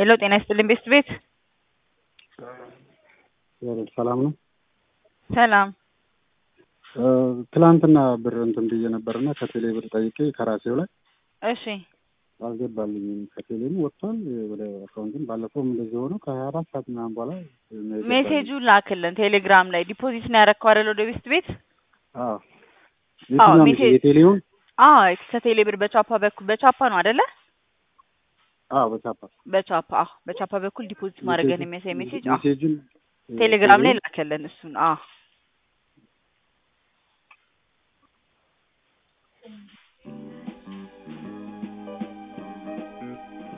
ሄሎ ጤና ይስጥልኝ ቤስት ቤት ሰላም ነው። ሰላም ትላንትና ብር እንትን ብዬ ነበርና ከቴሌ ብር ጠይቄ ከራሴው ላይ እሺ አልገባልኝም። ከቴሌም ወጥቷል ወደ አካውንትን ባለፈውም እንደዚህ ሆኖ ከሀያ አራት ሰዓት ምናምን በኋላ ነው የገባልኝ። ሜሴጁ ላክልን ቴሌግራም ላይ ዲፖዚት ነው ያረከው አይደል ወደ ቤስት ቤት አዎ አዎ የትኛው ሜሴጅ የቴሌውን አዎ ከቴሌ ብር በቻፓ በኩል በቻፓ ነው አይደለ አዎ በቻፓ በቻፓ አዎ በቻፓ በኩል ዲፖዚት ማድረግን የሚያሳይ ሜሴጅ አዎ ሜሴጁን ቴሌግራም ላይ ላከልን እሱን አዎ